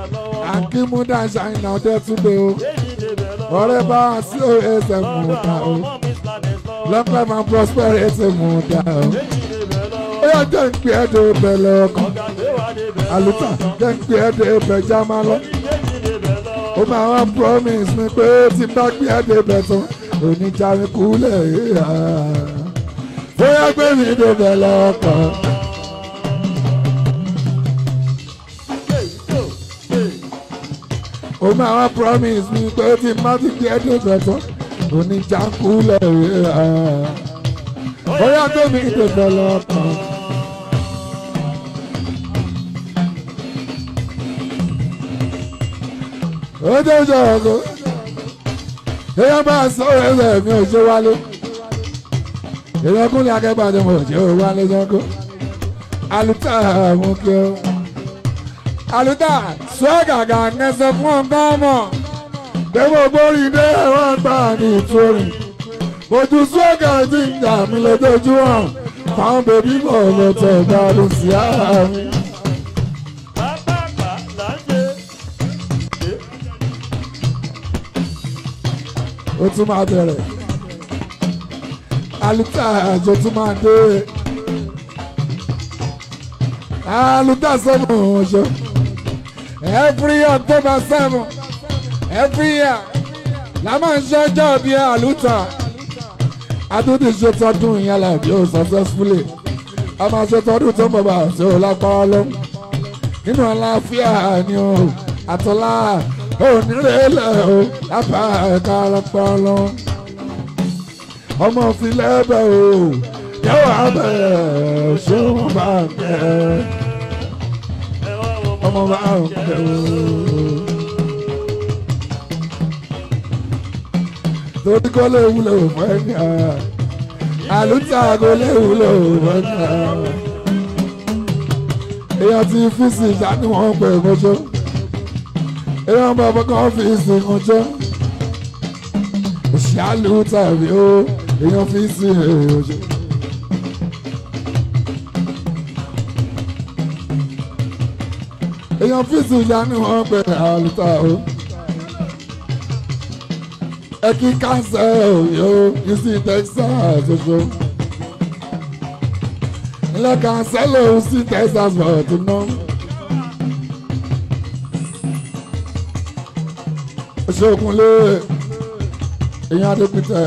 akímúdà ṣàìnà ọdẹ túnde o ọ̀rẹ́ bá a sí ẹsẹ̀ mú ta o lọ́pẹ́ máa prosper ẹsẹ̀ mú ta o ó yà jẹ́ ń pè é de bẹ̀lẹ̀ ọkàn àlùtà jẹ́ ń pè é de bẹ̀já máa lọ ó máa wá promise mi pé tí n bá gbé é de bẹ̀ tán oníjà mi kúlẹ̀ yíyá ó yà gbé mi de bẹ̀lẹ̀ ọkàn. ó máa wá promise mi pé tí n bá ti gbé é de bẹ̀ tán oníjà kúlẹ̀ yíyá ó yà gbé mi de bẹ̀lẹ̀ ọkàn. ó tó jọ ọkọ èèyàn bá sọ ẹsẹ̀ mi ò ṣe wálé èèyàn kúnlẹ̀ akẹ́kọ̀ọ́ àti mo ṣe ò wálé sọ́kọ́ àlùtà mú kí ó àlùtà sọ gàgà nẹsẹ̀ fún ọ̀gá ọmọ gbẹ́wò gbórí dé ẹ̀wọ̀n gbà ní ìtòrì ojú sọ́gà tí ń jà mí lójoojúmọ́ fáwọn bèbí bọ̀ lọ́tọ̀ gbádùn sí ara mi. ó tún máa bẹ̀rẹ̀ aluta àjọ tún máa dé aluta seven ọjọ́ every october seven every year la máa ń ṣọjọ́ bí aluta adúdí ṣe tọdún ìyálà bí ó successfully a máa ṣe tọdún tó ń bọ̀ bá ṣe ó lápá lọ nínú àlàáfíà ni ó àtọ́lá onírèlè o lápá ẹ̀ka ọlọpọlọ ọmọ filẹ́bẹ̀ o yẹ́wò abẹ́ ṣéwọ́n bá ń kẹ́ ọmọ bá ń kẹ́ o. torí kó lè wúlò fún ẹni àlùtà kó lè wúlò fún ẹni èèyàn ti fi sí ìjà ni wọ́n pè é mọ́ṣọ́ èèyàn bá bọ́ kàn fi ìsìnkú jẹ́ ìṣàlù tàbí ó èèyàn fi sí èrò jẹ́. èèyàn fi sí ìjà ni wọ́n pè àlùtà ó. ẹ kí káńsẹ̀ òye ó kí sí Texas ṣoṣo. ilé káńsẹ̀ lòun sí Texas bọ̀ tó náà. ṣokunlé èèyàn adépítẹ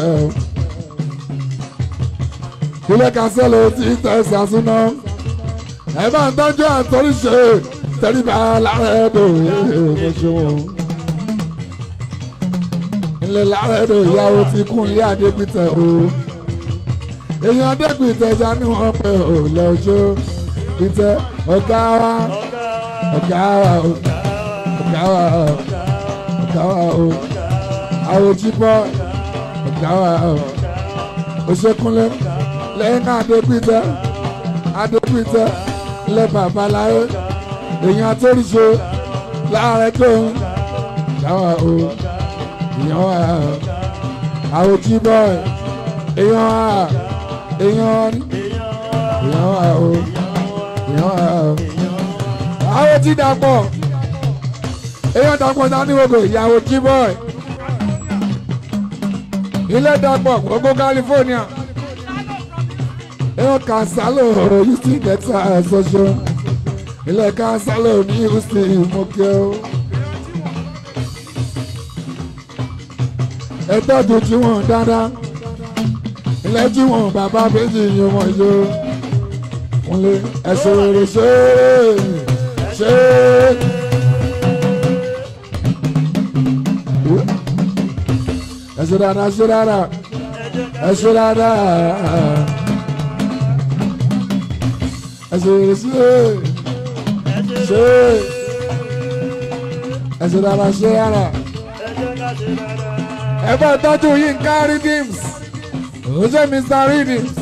ilé kansẹ́lò tí tẹ̀sán súná ẹ bá ń tọ́jú àtọ́ríṣe tẹríba lára ẹ̀dọ̀ ẹ̀ẹ́dọ̀ ilé lára ẹ̀dọ̀ ìyàwó ti kún ilé adépítẹ o èèyàn adépítẹ já ní wọn pẹ ò lọ́jọ́ pítẹ ọ̀gá wa ọ̀gá wa ọ̀gá wa ọ̀gá wa o àwòjíbọ̀ ọ̀gá wa o òṣèkúnlẹ̀ lẹ́yìn adépítẹ́ adépítẹ́ lẹ́ babaláyé èèyàn àtòrìṣe láàrẹ̀ tó ń ọ̀gá wa o èèyàn wa o àwòjíbọ̀ èèyàn wa èèyàn èèyàn wa o èèyàn wa o àwòjídàpọ̀ èèyàn dàpọ̀ dání gbogbo ìyàwó jíbọ̀ ilé dàpọ̀ gbogbo California èèyàn Cansalo Houston Texas ṣoṣo ilé Cansalo ní Houston mọ́kẹ́ o. ẹ̀tọ́ ju tí wọ́n dáadáa ilé tí wọ́n bàbá méjì yín wọ́n yó wọ́n lé ẹ̀sùn rere ṣe é ṣe é. ẹsẹ dada ẹsẹ dada ẹsẹ dada ẹsẹ ẹsẹ ṣe ẹsẹ dada ṣe dada ẹ bá tọ́jú Yínká Redeems ó ṣe Mr Redeems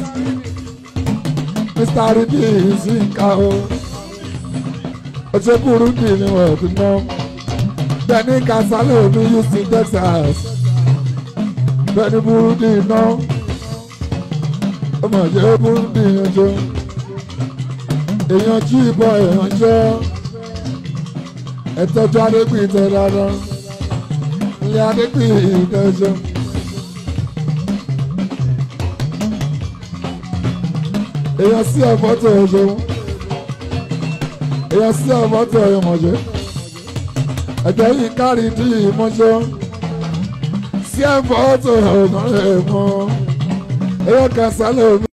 Mr Redeems Yínká o ó ṣe Burundi ni wọ́n ti ná bẹ́ẹ̀ ní Cansalo ní Houston Texas bẹ́ẹ̀ni Burundi iná ọmọ ìjẹ́ Burundi yanjọ́ èèyàn jí ìbọn èèyàn jẹ́ ẹ tọ́jú adégbìn tẹ dáadáa ilé adégbìn ìdẹ́jọ́. èèyàn sí ẹ̀fọ́tò ọ̀ṣọ́ èèyàn sí ẹ̀fọ́tò ọ̀yọ̀mọ̀ṣẹ́ ẹ̀jẹ̀ yìí kárí dí ìmọ̀ṣọ́ sí ẹ̀fọ́tò ọ̀gbọ̀n ẹ̀mọ́ èèyàn kan sálẹ̀ omi.